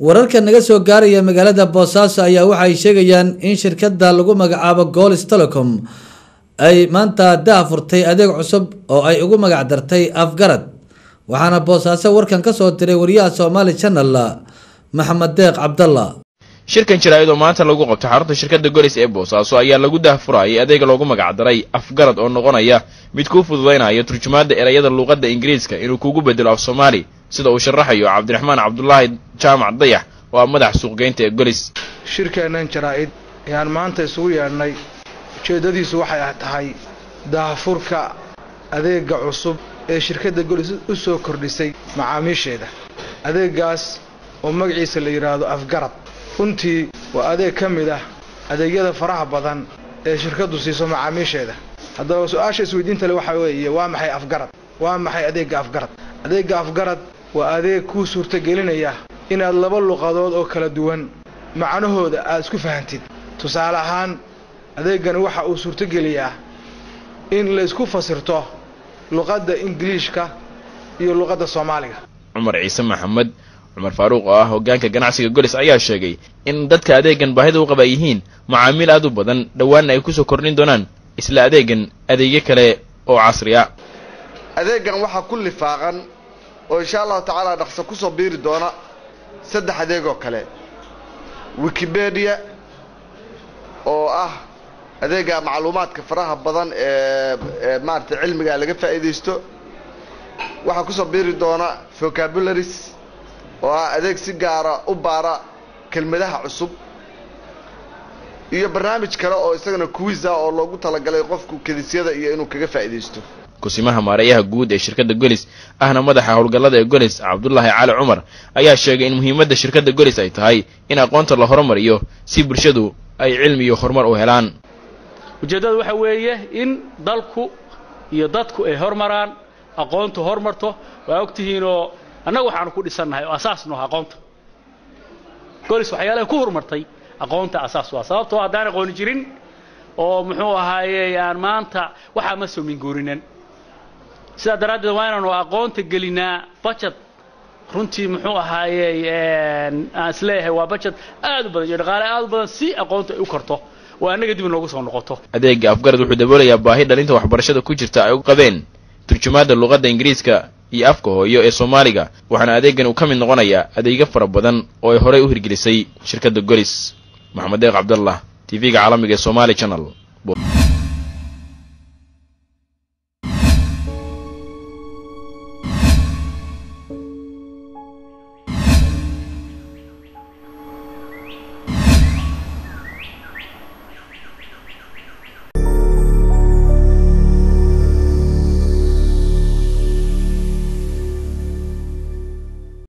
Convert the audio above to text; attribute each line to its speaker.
Speaker 1: wararka naga soo gaaraya magaalada boosaaso ayaa waxa ay sheegayaan in shirkada lagu magacaabo golis telecom ay maanta daa furtay adeeg cusub oo ay ugu magac dartay afgarad waxaana boosaaso warkan kasoo diray wariyaha somaali channel maxamed deeq cabdalla
Speaker 2: shirkan jaraa'id oo maanta lagu qabtay xarunta shirkadda golis ee boosaaso ayaa lagu daahfurayay adeega loogu magacdaray afgarad oo noqonaya mid kuu fududaynaya turjumaadda erayada luuqadda ingiriiska inuu kugu bedelo af soomaali sida uu sharaxayo cabdiraxmaan cabdulaahi jaamac dayax oo ah madax suuqgeynta ee golis
Speaker 3: shirkeennan jaraa'id ayaan maanta isugu yeedhnay ujeeddadiisu waxay tahay daahfurka adeega cusub ee shirkadda golis u soo kordhisay macaamiisheeda adeegaas oo magaciisa la yidhaahdo afgarad runtii waa adeeg ka mid ah adeegyada faraha badan ee shirkaddu siiso macaamiisheeda haddaba su-aasha isweydiinta le waxaa weeye waa maxay afgarad waa maxay adeegga afgarad adeegga afgarad waa adeeg kuu suurtagelinaya inaad laba luqadood oo kala duwan macnahooda aad isku fahantid tusaale ahaan adeeggani waxa uu suurtogeliyaa in la isku fasirto luqadda ingiliishka iyo luqadda soomaaliga
Speaker 2: cumar ciise maxamed cumar faaruuq oo ah hoggaanka ganacsiga golis ayaa sheegay in dadka adeegan baahida u qaba ay yihiin macaamiil aad u badan dhowaanna ay kusoo kordhin doonaan isla adeegan adeegyo kale oo casri a
Speaker 4: adeegan waxaa ku lifaaqan oo insha allahu tacaala dhaqso kusoo biiri doona saddex adeeg oo kale wikipedia oo ah adeega macluumaadka faraha badan ee ee maaragtay cilmiga laga faa'iidaysto waxaa kusoo biiri doona vocabularies oo ah adeeg si gaara u baara kelmadaha cusub iyo barnaamij kale oo isagana kuwisa oo loogu talagalay qofku kedisyada iyo inuu kaga faa'iidaysto
Speaker 2: kusimaha maareeyaha guud ee shirkadda golis ahna madaxa howlgallada ee golis cabdulaahi cali cumar ayaa sheegay in muhiimadda shirkadda golis ay tahay in aqoonta la horumariyo si bulshadu ay cilmi iyo horumar u helaan
Speaker 5: ujeeddadu waxa weeye in dalku iyo dadku ay hormaraan aqoontu hormarto waa ogtihiinoo annaga waxaanu ku dhisannahay oo asaas nooha aqoonta golis waxyaalaha ku horumartay aqoonta asaas u ah sababtoo haddaan aqooni jirin oo muxuu ahaaye aan maanta waxaa ma soo minguurinan sidaa daraaddeed waa inaanu aqoonta gelinaa bajad runtii muxuu ahaaye aan isleeyahay waa bajad aad u badan iyo dhaqaale aad u badan si aqoonta ay u karto oo annaga dib inoogu soo noqoto
Speaker 2: adeega afgarad wuxuu daboolayaa baahi dhalinta waxbarashada ku jirta ay u qabeen turjumaadda luqadda ingiriiska iyo afka hooyo ee soomaaliga waxaana adeegan uu ka mid noqonayaa adeegyo fara badan oo ay horey u hirgelisay shirkadda golis maxamed deeq cabdallah t v-ga caalamiga ee somaali channel